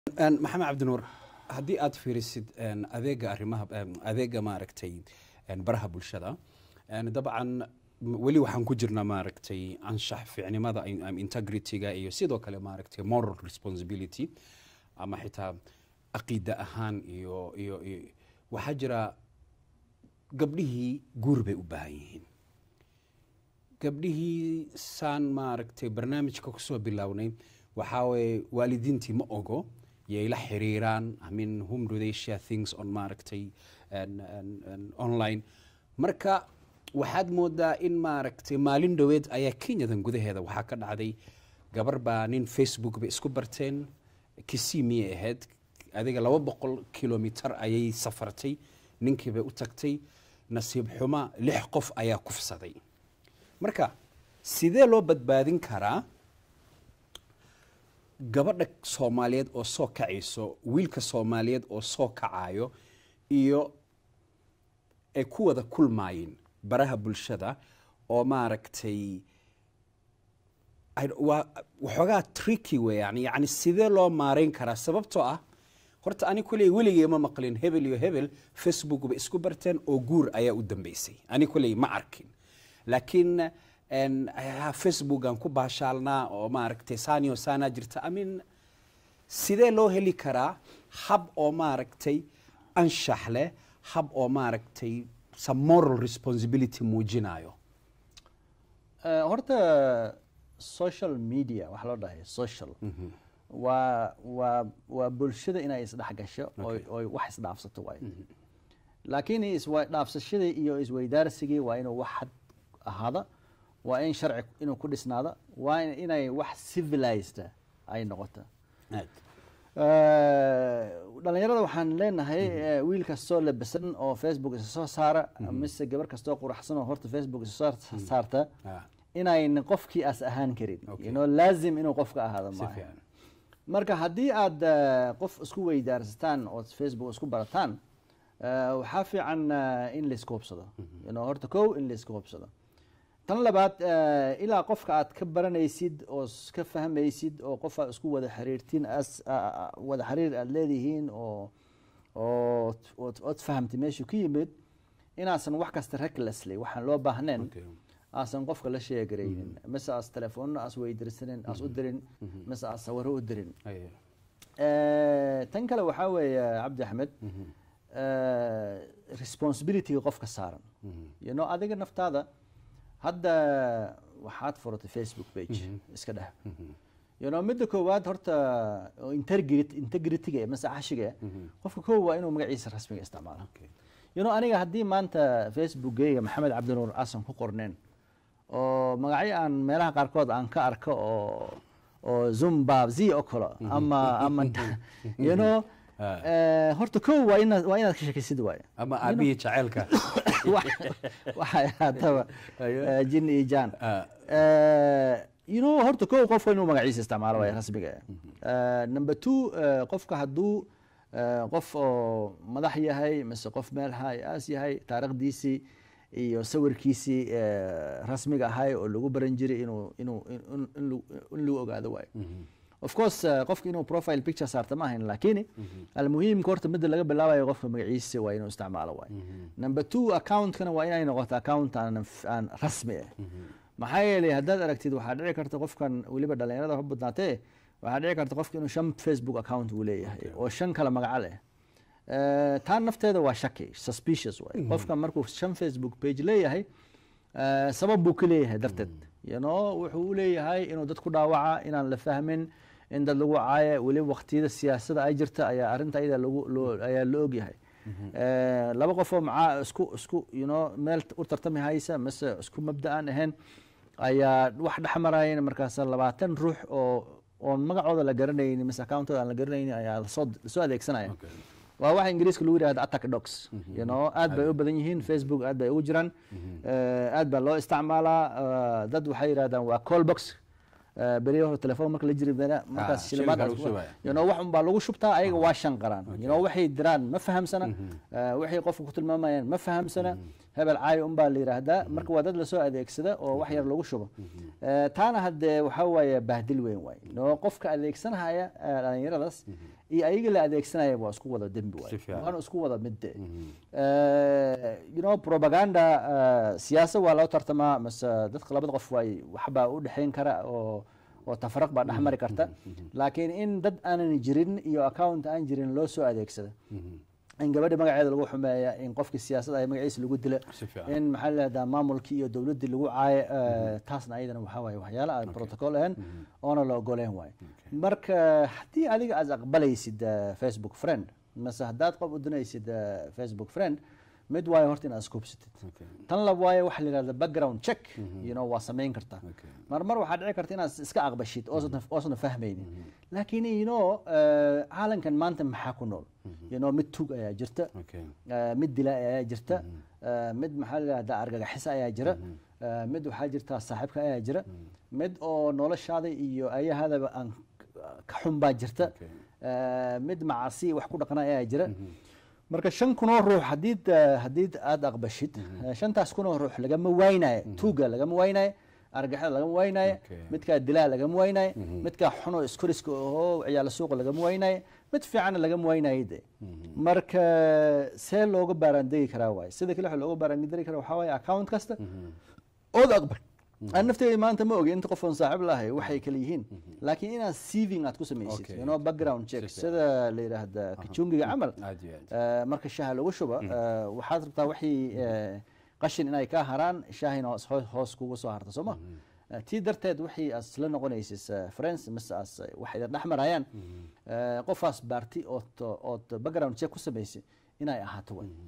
maxamed cabdinuur haddii aad fiirisid adeega arimaha adeega maaragtay baraha bulshada dabcan weli waxaan ku jirnaa maaragtay anshax fiicnimada integrityga iyo sidoo kale maaragtay moral responsibility ama xitaa aqiida ahaan iyo iyo waxaa jira gabdhihii guur bay u baahan yihiin gabdhihii saan maaragtay barnaamijka kusoo bilownay waxaa waye waalidiintii ma ogo yay la xiriiraan I mean whom do they share things on maaragtay online marka waxaad moodaa in maaragtay maalin dhoweed ayaa kenyadan gudaheeda waxaa ka dhacday gabar baa nin facebook bay isku barteen kisii miyay ahayd adiga laba boqol kilomitar ayay safartay ninkii bay u tagtay nasiib xuma lix qof ayaa kufsaday marka sidee loo badbaadin karaa gabadha soomaaliyeed oo soo kacayso wiilka soomaaliyeed oo soo kacayo iyo ay ku wada kulmaayeen baraha bulshada oo maaragtay waa waxoogaa tricky weeyaan yani sidee loo maarayn karaa sababtoo ah horta ani kuley weligay ma maqlin hebel iyo hebel facebook ba isku barteen oo guur ayaa u dambeysay ani kuley ma arkin laakiin facebookan ku baashaalnaa oo maaragtay saaniyo saanaa jirta amin sidee loo heli karaa hab oo maaragtay anshax leh hab oo maaragtay some moral responsibility muujinayo horta social media waxa loo dhahay social waa waa waa bulshada inay isdhexgasho oy wax isdhaafsato waay laakiin isdhaafsashadii iyo isweydaarsigii waa inuu wax xad ahaada waa in sharci inuu ku dhisnaada waa inay wax civilized ay noqota dhalinyarada waxaan leenahay wiil kastoo labasan oo facebook isa soo saara mise gabar kastoo quraxsan oo horta facebook isa soo saarta inayna qofkii as ahaan karin yno laazim inuu qofka ahaado maaha marka haddii aad qof isku weydaarsataan oo facebook isku barataan waxaa fiican in layska hubsado yno horta kow in layska hubsado tan labaad ilaa qofka aad ka baranaysid oo ka fahmaysid oo qof aad isku wada xiriirtiin as wada xiriir aad leedihiin oo oo ood fahamtay meeshuu ka yimid inaasan wax kasta recklessly waxaan loo baahneen aasan qofka la sheegaraynin mise aas telefoonna aas weydirsanin aas u dirin mise aas sawiro u dirin tan kale waxaa weeye cabdi axmed responsibilityga qofka saaran you know adiga naftaada hadda waxaad furatay facebook page iska dheh you know midda koowaad horta integrityga mase cashiga qofka koow waa inuu magaciisa rasmiga isticmaalo you know aniga haddii maanta facebookgeyga maxamed cabdinuur aasan ku qorneen oo magacyo aan meelaha qaarkood aan ka arko oo oo zumbabzi oo kale ama ama you know horta kow waa inaad waa inaad ka sheekaysid waaye ama aabihii jaceylka waxay ahaataba jin iyo jaan you know horta kow qofka inuu magaciisa isticmaalo waaye rasmiga number two qofka hadduu qof oo madax yahay mise qof meel hay aas yahay taarikhdiisii iyo sawirkiisii rasmiga ahay oo lagu baran jiray inuu inuu in lagu ogaado waayo of course qofka inuu profile picture saarta ma ahayn lakini almuhiimka horta midda laga bilaabayo qofka magaciisa waa inuu isticmaalo waayo number two accountkana waa inay noqoto account aan aan rasmi ah maxaa yeelay haddaad aragtid waxaa dhici karta qofkan weliba dhalinyarada ha badnaatee waxaa dhici karta qofka inuu shan facebook account uu leeyahay oo shan kale magaco leh taa nafteeda waa shaki suspicious waay qofka markuu shan facebook page leeyahay sabab buu ka leeyahay darteed you know wuxuu u leeyahay inuu dad ku dhaawaca inaan la fahmin in dad lagu caayo weliba waqtiyada siyaasada ay jirta ayaa arrinta ayada lagu ayaa la ogyahay laba qofoo macaa isku isku you know meel u tartami haysa mise isku mabda aan ahayn ayaa wax dhex marayan markaas labaatan ruux oo oon magacooda la garanaynin mise accountooda aan la garanaynin ayaa lasoo lasoo adeegsanaya waa waxa ingiriiska lagu yihahda attack dogs you know aad bay u badan yihiin facebook aad bay ugu jiraan aad baa loo isticmaalaa dad waxay yidhahdaan waa call box beriya hore telefon marka la jiri markaas shilimaad you know wax un baa lagu shubtaa ayaga waa shan qaraan you know waxay diraan ma fahamsana waxay qofka ku tilmaamayaan ma fahamsana hebel caayo un baa la yidhaahdaa marka waa dad lasoo adeegsada oo wax yar lagu shubo taana haddee waxaa waaye bahdil weyn waay no qofka adeegsanhaya dhalinyaradaas iyo ayaga la adeegsanaya waa isku wada dembi Si waay fiican. waana isku wada midde you know propaganda eh, siyaasad waa loo tartamaa mase dadka labada qof waay waxbaa u dhexayn kara oo oo tafaraq baa dhex mari karta laakiin in dad aanan jirin iyo account aan jirin loo soo adeegsada in gabadha magaceeda lagu xumeeya in qofkii siyaasada ay magaciisa lagu dila Si fiican. in maxaa lahahdaa maamulkii iyo dowladdii lagu caayo eh, taasna ayadana waxaa waaye waxyaala aan protocol ahayn oona la ogoleen waayo marka haddii adiga aad aqbalaysid eh, facebook friend mase haddaad qof u dinaysid eh, facebook friend mid waayo horta inaad iskubsatid Okay. tan lab waaye waxa la yidhahda background check you know waa samayn kartaa Okay. mar mar waxaa dhici karta inaad iska aqbashid oosan oosan fahmaynin laakiin you know eh, caalamkan maanta maxaa ku nool you know mid tug ayaa jirta Okay. Eh, mid dila ayaa jirta Eh, mid maxaa la yidhahdaa argagaxis ayaa jira Eh, mid waxaa jirta saaxiibka ayaa jira mid oo noloshaada iyo ayahaadaba aan ka xun baa jirta Okay. Eh, mid macasi wax ku dhaqna ayaa jira marka shan kunoo ruux haddiid eh, haddiid aada aqbashid eh, shantaas kunoo ruux lagama waynayo tuuga lagama waynayo argagaxda lagama waynayo Okay. midkaa dilaa lagama waynayo midkaa xunoo iskoriska oo ciyaala suuqa lagama waynayo mid fiicanna lagama waynayo de marka see looga baaraandegi karaa waaye sida kale waxa looga baaraandegi karaa waxaa waaye account kasta ood aqbal aan nafteyda maanta ma ogi inta qof oon saaxiib lahay waxay kala yihiin laakiin inaad saving aad ku samaysid Okay. you know background check Si fiican. sida la yidhaahda kachungiga camal aad iyo aad Eh, marka shaaha lagu shuba eh, waxaad rabtaa wixii eh, qashin inay ka haraan shaahina hoos- hoos hoos kugu soo harta soo ma Eh, tii darteed wixii aad isla noqonaysis eh, friends mise as eh, wax idin dhex marayaan eh, qofaas baarti ood ood background check ku samaysay inay ahaato way